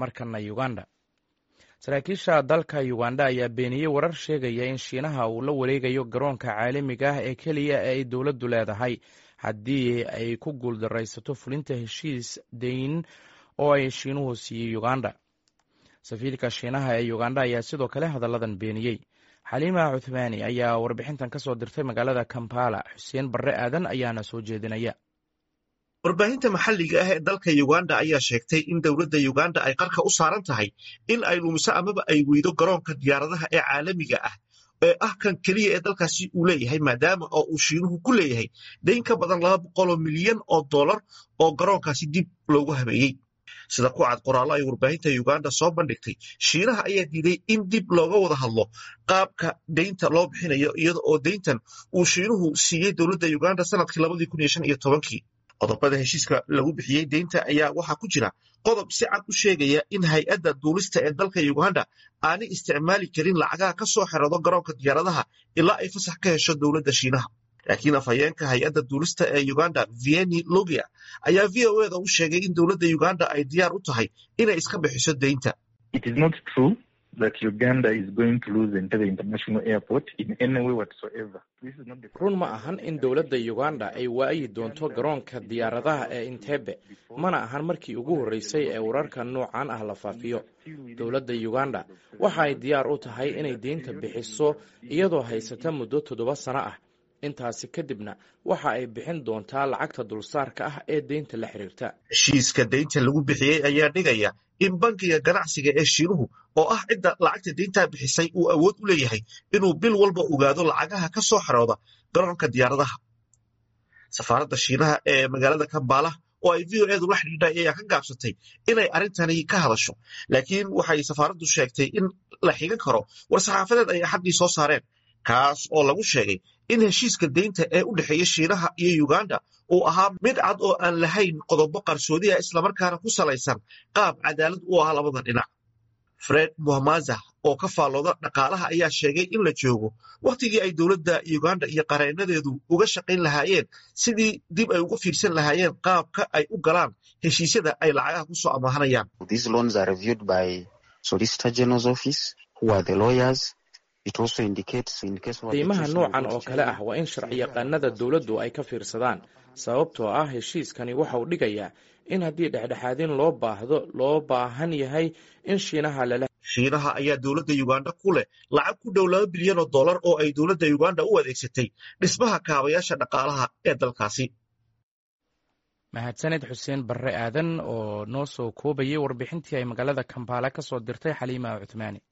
markana uganda saraakiisha dalka uganda ayaa beeniyey warar sheegaya in shiinaha uu la wareegayo garoonka caalamiga ah ee keliya ee ay dowladdu leedahay haddii ay ku guuldaraysato fulinta heshiis dayn oo ay shiinuhu siiyey uganda safiirka shiinaha ee uganda ayaa sidoo kale hadalladan beeniyey xaliima cuthmaani ayaa warbixintan ka soo dirtay magaalada kampala xuseen barre aadan ayaana soo jeedinaya warbaahinta maxalliga ah ee dalka uganda ayaa sheegtay in dowladda uganda ay qarka u saaran tahay in ay lumiso amaba ay weydo garoonka diyaaradaha ee caalamiga ah ee ah kan keliya ee dalkaasi uu leeyahay maadaama oo uu shiinuhu ku leeyahay dayn ka badan laba boqoloo milyan oo dollar oo garoonkaasi dib loogu habeeyey sida ku cad qoraallo ay warbaahinta uganda soo bandhigtay shiinaha ayaa diiday in dib looga wada hadlo qaabka deynta loo bixinayo iyada oo deyntan uu shiinuhu siiyey dowladda uganda sanadkii labadii kun iyo shan iyo tobankii qodobada heshiiska lagu bixiyey deynta ayaa waxaa ku jira qodob si cad u sheegaya in hay-adda duulista ee dalka uganda aanay isticmaali karin lacagaha ka soo xerado garoonka diyaaradaha ilaa ay fasax ka hesho dowladda shiinaha laakiin afhayeenka hay-adda duulista ee uganda vieni logia ayaa v o eda u sheegay in dowladda uganda ay diyaar u tahay inay iska bixiso deynta run ma ahan in dowladda uganda ay waayi doonto garoonka diyaaradaha ee intebe mana ahan markii ugu horreysay ee wararka noocan ah la faafiyo dowladda uganda waxa ay diyaar u tahay inay deynta bixiso iyadoo haysata muddo toddoba sano ah intaasi kadibna waxa ay bixin doontaa lacagta dulsaarka ah ee deynta la xiriirta heshiiska deynta lagu bixiyey ayaa dhigaya in bankiga ganacsiga ee shiinuhu oo ah cidda lacagta deyntaa bixisay uu awood u leeyahay inuu bil walba ogaado lacagaha ka soo xarooda garoonka diyaaradaha safaaradda shiinaha ee magaalada kambaala oo ay v o edu la xidhiidhay ayaa ka gaabsatay inay arrintani ka hadasho laakiin waxay safaaraddu sheegtay in la xigan karo war-saxaafadeed ay axaddii soo saareen kaas oo lagu sheegay in heshiiska deynta ee u dhexeeya shiinaha iyo uganda uu ahaa mid cad oo aan lahayn qodobo qarsoodiha islamarkaana ku salaysan qaab cadaalad u ah labada dhinac fred muhamaza oo ka faallooda dhaqaalaha ayaa sheegay in la joogo wakhtigii ay dowladda uganda iyo qareenadeedu uga shaqayn lahaayeen sidii dib ay uga fiirsan lahaayeen qaabka ay u galaan heshiisyada ay lacagaha ku soo amaahanayaan deymaha noocan oo kale ah waa in sharciyaqaanada dowladdu ay ka fiirsadaan sababtoo ah heshiiskani waxa uu dhigayaa in haddii dhexdhexaadin loo baahdo loo baahan yahay in shiinaha lala shiinaha ayaa dowladda uganda ku leh lacag ku dhow laba bilyan oo dollar oo ay dowladda uganda u adeegsatay dhismaha kaabayaasha dhaqaalaha ee dalkaasi mahadsaned xuseen barre aadan oo noo soo koobayay warbixintii ay magaalada kambaala ka soo dirtay xaliima cuthmaani